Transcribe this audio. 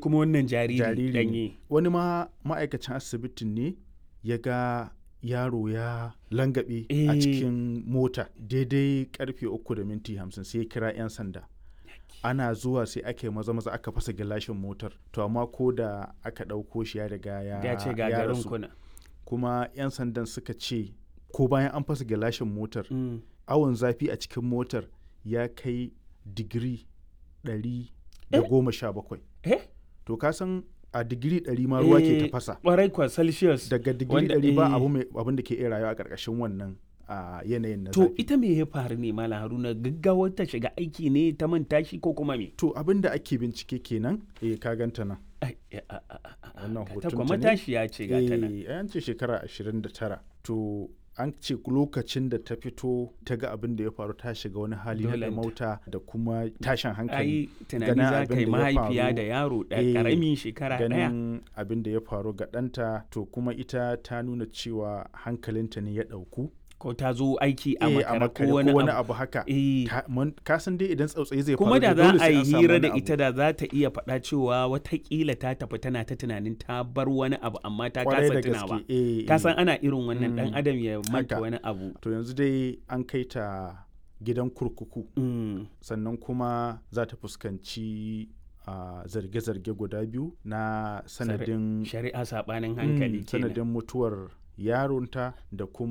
kuma wannan jariri jariri ne. danye wani ma ma'aikacin asibitin ne ya ga yaro ya langabe a Eh. cikin mota daidai karfe uku da minti hamsin sai ya kira 'yan sanda ana zuwa sai aka yi maza maza aka fasa gilashin motar to amma ko da aka ɗauko shi ya riga ya ya ce ya gagarin rasu. kuna kuma 'yan sandan suka ce ko bayan an fasa gilashin motar Mm. awon zafi a cikin motar ya kai digiri 117 eh to ka san a digiri 100 ma ruwa ke Eh, tafasa kwarai kwa celsius daga digiri wanda- 100 ba eh. abu mai abin da ke iya rayuwa a ƙarƙashin wannan a yanayin na to zafi ita me ya faru ne malam haruna gaggawar ta shiga aiki ne ta manta shi ko kuma me to abin da ake bincike kenan eh ka ganta nan Ai, a- a- a- a- a- Wannan ta hotonta kuma ne? tashi ya ce ga ta nan eh an ce shekara 29 to an ce lokacin da ta fito ta ga abin da ya faru ta shiga wani hali na Dolenta. mauta da kuma tashin hankali ai tunani ganin za abin ka yi da ya mahaifiya faru, da yaro da eh, ƙaramin shekara ɗaya ganin abin da ya faru ga ɗanta to kuma ita ta nuna cewa hankalinta ne ya ɗauku ko ta zo aiki a Eh, makara makare ko wani abu abu haka Eh, Ta- mun- ka san dai idan tsautsayi zai kuma faru da dole za a sai yi an samu hira wani da abu. ita da za ta iya faɗa cewa watakila ta tafi tana ta tunanin ta bar wani abu amma ta Kwarai kasa da tunawa gaske eh, ka eh. san ana irin wannan dan Mm, adam ya manta haka. wani abu to yanzu dai an kai ta gidan kurkuku Mm, sannan kuma za ta fuskanci a zarge-zarge guda biyu na sanadin shari'a saɓanin Mm, hankali kenan sanadin mutuwar yaronta da kuma